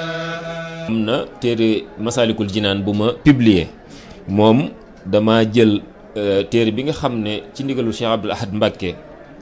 am na téere Masaalikul Jinaan bu ma publier moom dama jël téere bi nga xam ne ci ndigalu Cheikh Abdoul Ahad Mbacké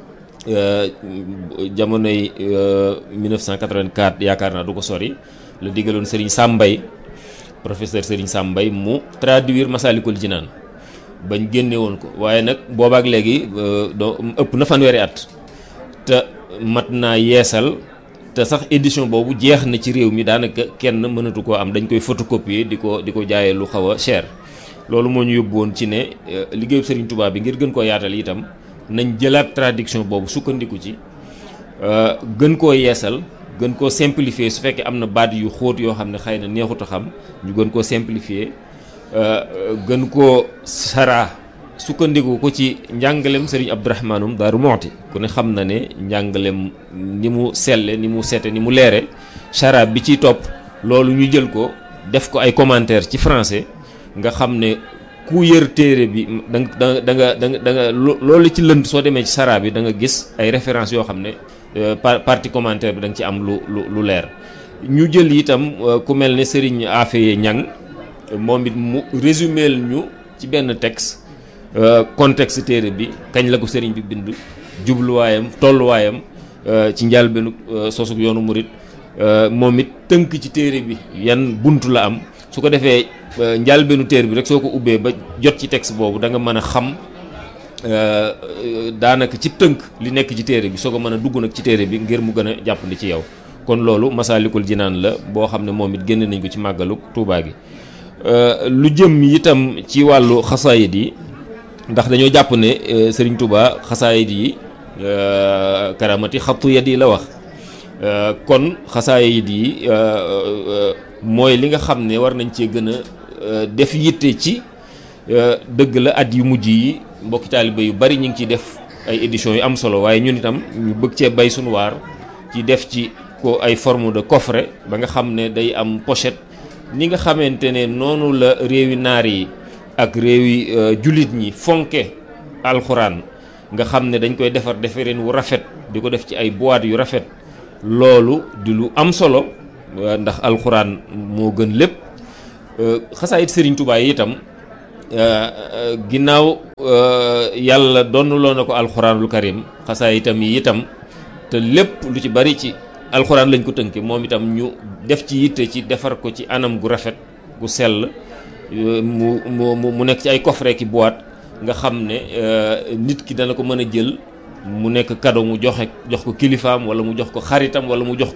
jamonoy 1984 yaakaar naa du ko sori la digaloon Serigne Sambay professeur Serigne Sambay mu traduire Masaalikul Jinaan bañ génne woon ko waaye nag boobaak léegi doo ëpp na fanweeri at te mat naa yeesal te sax édition boobu jeex na ci réew mi daanaka kenn mënatu koo am dañ koy photocopier di ko di ko jaayee lu xaw a cher loolu moo ñu yóbbu woon ci ne liggéeyu Serigne Touba bi ngir gën koo yaatal itam nañ jëlaat traduction boobu sukkandiku ci gën koo yeesal gën koo simplifier su fekkee am na baat yu xóot yoo xam ne xëy na neexut a xam ñu gën koo simplifier gën koo saraa sukkandiku ko ci njàngalem Serigne Abdourahmanum Daaru Moxti ku ne xam na ne njàngalem ni mu selle ni mu sete ni mu leere saraa bi ciy topp loolu ñu jël ko def ko ay commentaire ci français nga xam ne ku yër téere bi da nga da nga da nga da nga loolu ci lënd soo demee ci saraa bi da nga gis ay références yoo xam ne partie commentaire bi da nga ci am lu lu lu leer ñu jël itam ku mel ne Serigne Afeye Ñang moom it mu résuméel ñu ci benn texte contexte téere bi kañ la ko sëriñ bi bind jubluwaayam tolluwaayam ci njàlbeenu sosug yoonu murit moom it tënk ci téere bi yan bunt la am su ko defee njàlbeenu téere bi rek soo ko ubbee ba jot ci texte boobu da nga mën a xam daanaka ci tënk li nekk ci téere bi soo ko mën a dugg nag ci téere bi ngir mu gën a jàppandi ci yow kon loolu Masaalikul Jinaan la boo xam ne moom it génne nañ ko ci màggalu Tuubaa gi lu jëm itam ci wàllu xasaayid yi ndax dañoo jàpp ne Serigne Touba xasaayid yi karamati xattu yat yi la wax kon xasaayid yi mooy li nga xam ne war nañ cee gën a def yitte ci dëgg la at yu mujj yi mbokki taaliba yu bari ñu ngi ciy def ay éditions yu am solo waaye ñun itam ñu bëgg cee bay sunu waar ci def ci ko ay forme de coffret ba nga xam ne day am pochette ni nga xamante ne noonu la réewi naar yi ak réewi jullit ñi fonke alxuraan nga xam ne dañ koy defar defareen wu rafet di ko def ci ay boîte yu rafet loolu di lu am solo ndax alxuraan moo gën lépp xasaayit Serigne Touba yi itam ginnaaw yàlla donnuloo na ko alxuraanul karim xasaayitam yi itam te lépp lu ci bari ci alxuraan lañ ko tënke moom itam ñu def ci yitte ci defar ko ci anam gu rafet gu sell mu mu mu nekk ci ay coffret ki boîte nga xam ne nit ki dana ko mën a jël mu nekk cadeau mu joxe jox ko kilifaam wala mu jox ko xaritam wala mu jox